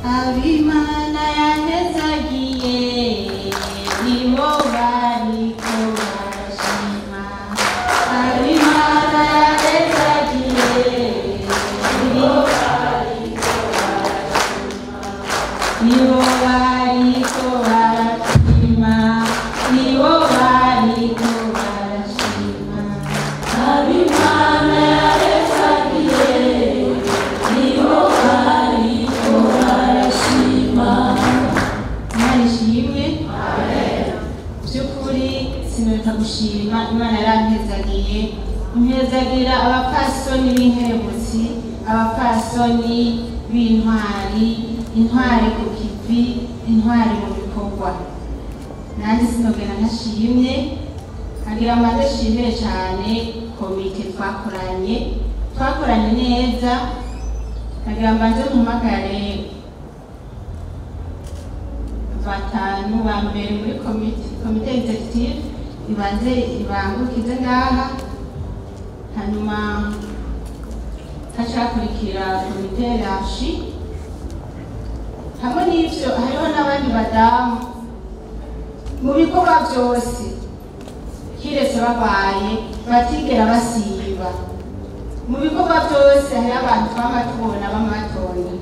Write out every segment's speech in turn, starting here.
abimana yahezagiye nibo bariko barashima abimana yahezagiye nibo bariko barashima nibo bariko barashima nibo bariko barashima abimana yahezagiye nibo bariko barashima imana ishimwe by'ukuri sinota gushima imana yarampezagiye impezagira abapasoni b'inkerebutsi abapasoni b'intwari intwari ku kivi intwari mu bikorwa nanjye sinogera ntashimye agira amaze ashimire cyane komite twakoranye twakoranye neza agira mbanze mpamagare batanu ba mbere muri komite komite executive ibanze ibangukize ngaha hanyuma hacakurikira komite rashi hamwe n'ivyo hariho n'abandi badamu mu bikorwa byose kiretse babaye batigera basiba mu bikorwa byose hariho abantu twama tubona b'amatonyi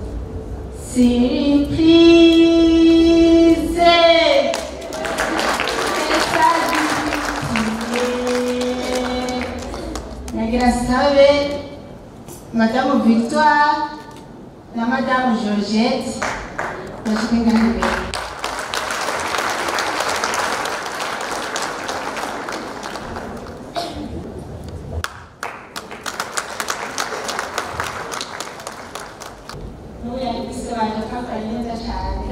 Simplize. Nagira sabe Madame Victoire na Madame Georgette bashike ngaho imbere. N'ubu yari bisobanura ko akora neza cyane.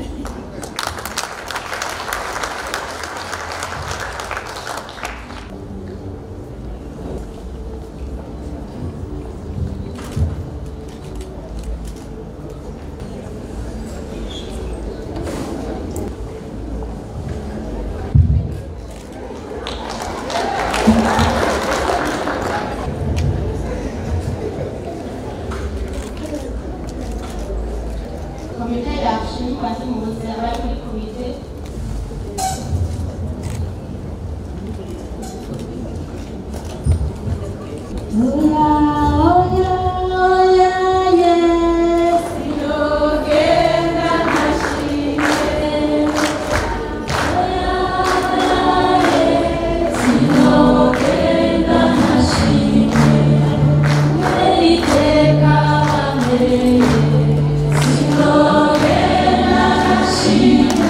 komite yacu bazi mu buzima bari muri komite Sinogena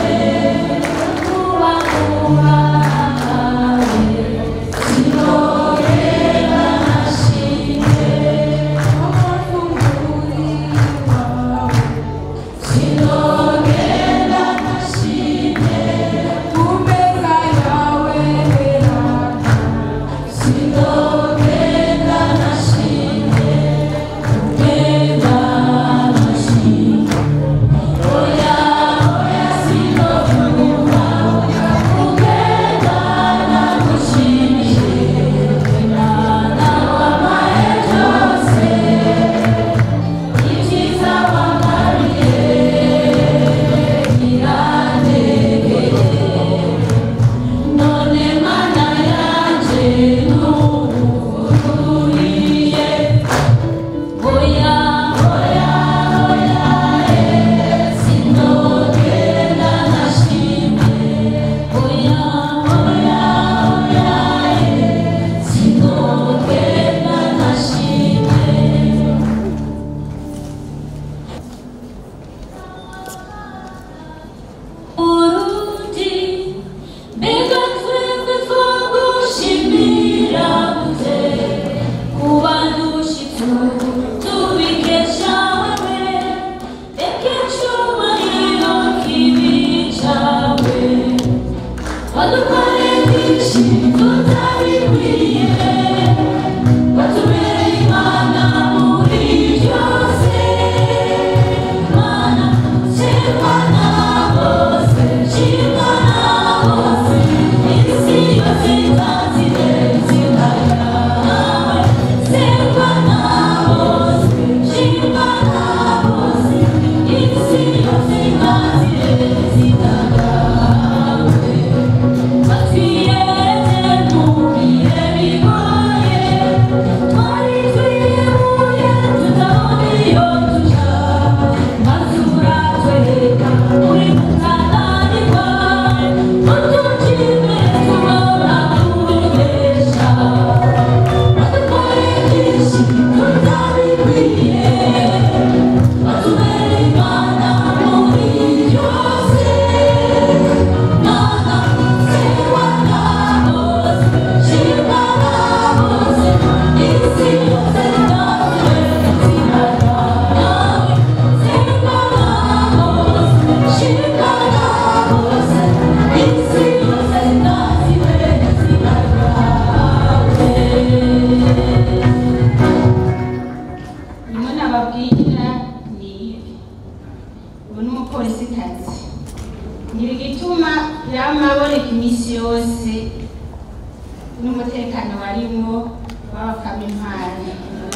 nababwira ni ibi ubu ni umupolisikazi ngira igituma yamaboneka iminsi yose n'umutekano warimwo w'abakama impano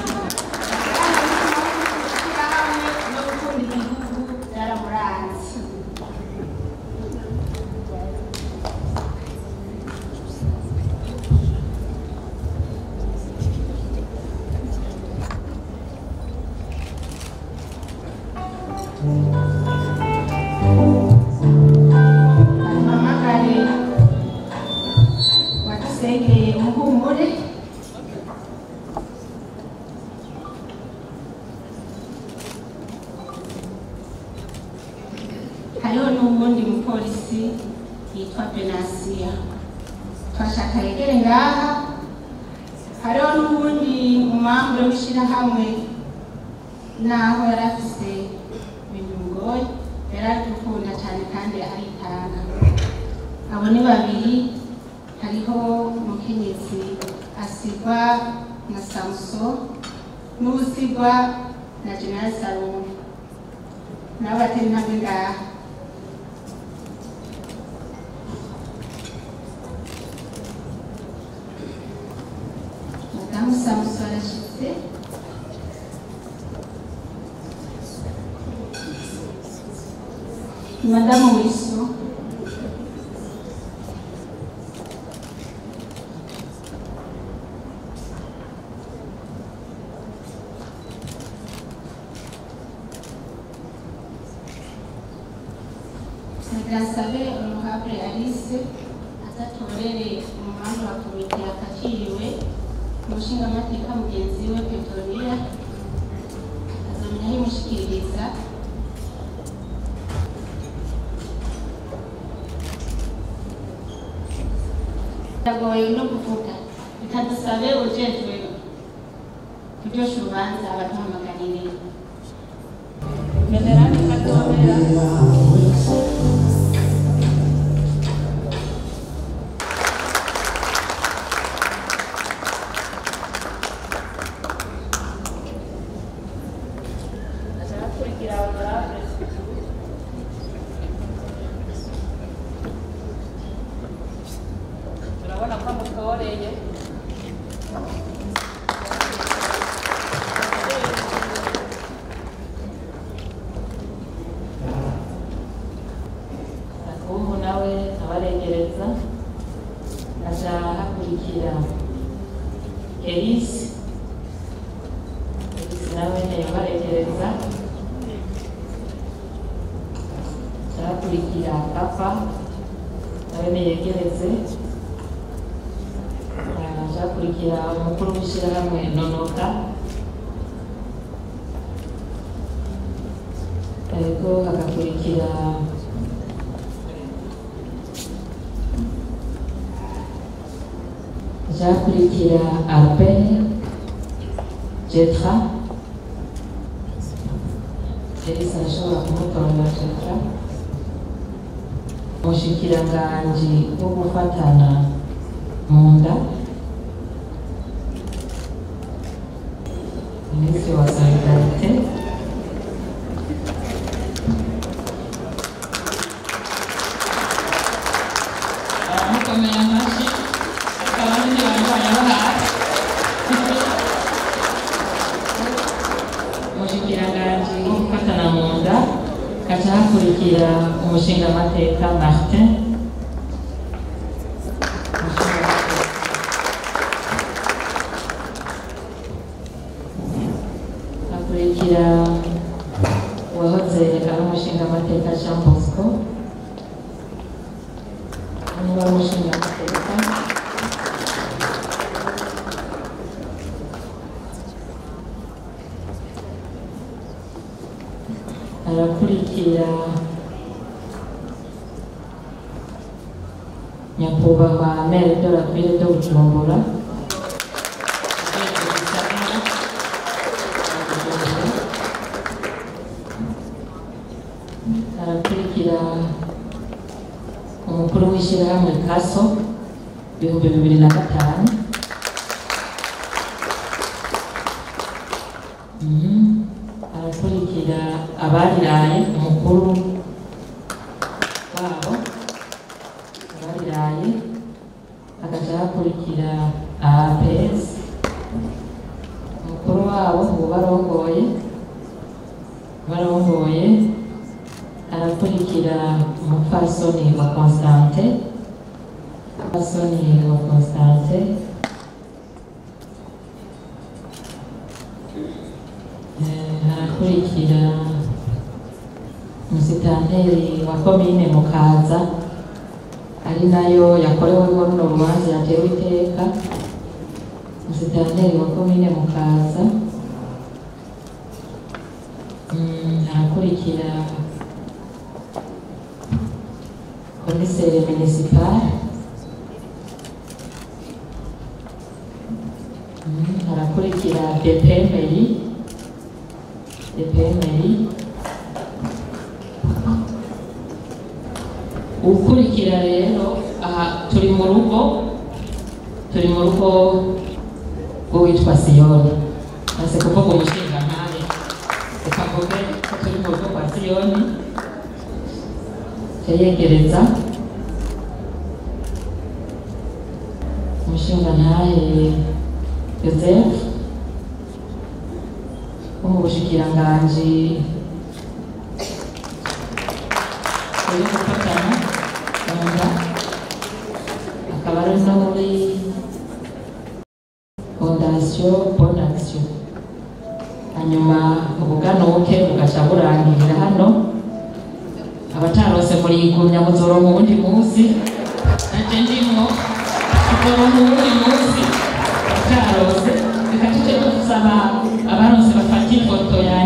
hamwe no gukunda igihugu byaramuranze ampamagare wadusengeye umuhumure hariho n'uwundi mupolisi yitwa benasiya twashaka yegere ngaha hariho n'uwundi mumambure w'ishyirahamwe naho yari afise ibintu bigoye yari ari gukunda cyane kandi aritanga abo ni babiri hariho umukenyezi asigwa na samuso n'usigwa na general salome nabo batari intambwe ngaha madamu samuso arashitse madamu wiso Nagasabe Honorable Alice azatorere umuhanga wa komite yakakiriwe umushingamateka mugenzi we Petronia azamenya ahimushikiriza biragoye no kuvuga bitadusabe ujejwe kuryosha urubanza abaduhamagarire Venerani Katomera Akurikira honorable turabona ko amutoreye akumu nawe abaregereza aja hakurikira elisi elisi nawe yabaregereza hakurikira papa nawe niyegereze hakurikira umukuru w'ishyirahamwe nonoka ariko hagakurikira hakurikira albert jetra elisa arashobora kumutorera jetra umushikiranganji wo gufatana mu nda minisitiri wa solidarite abamukomeye amashyi abandi barwaye bo hasi umushikiranganji wo gufatana mu nda haca hakurikira umushingamateka martin hakurikira uwahoze ari umushingamateka jean bosco niba ari umushingamateka harakurikira nyakubahwa mere de la ville de bujumbura urwego gisagara rwa Bujumbura. harakurikira umukuru w'ishyirahamwe kaso ibihumbi bibiri na gatanu Mhm. harakurikira abariraye umukuru wabo abariraye hagaca hakurikira APS umukuru wabo ubu barongoye barongoye harakurikira umupfasoni wa Constante umupfasoni wa Constante Eh, harakurikira umusitanteri wa komine Mukaza ari nayo yakoreweho runo rubanza yatewe iteka umusitanteri wa komine Mukaza Mm, harakurikira komiseri municipal Mm, harakurikira DPMI DPMI ukurikira rero aha turi mu rugo turi mu rugo rw'uwitwa siyoni maze kuvuga umushinga nkawe reka mvuge ko turi mu rugo kwa siyoni yayegereza umushinga ntahe yosefu wo mu bushikiranganji buri gufatana mu nda akaba ari no muri fondasiyo bonne action hanyuma ubuganuke bugaca burangirira hano abatarose murigumya muzoronka uwundi munsi naje ndimwo tuzoronka uwundi munsi abatarose reka tuje dusaba abaronse bafata ifoto ya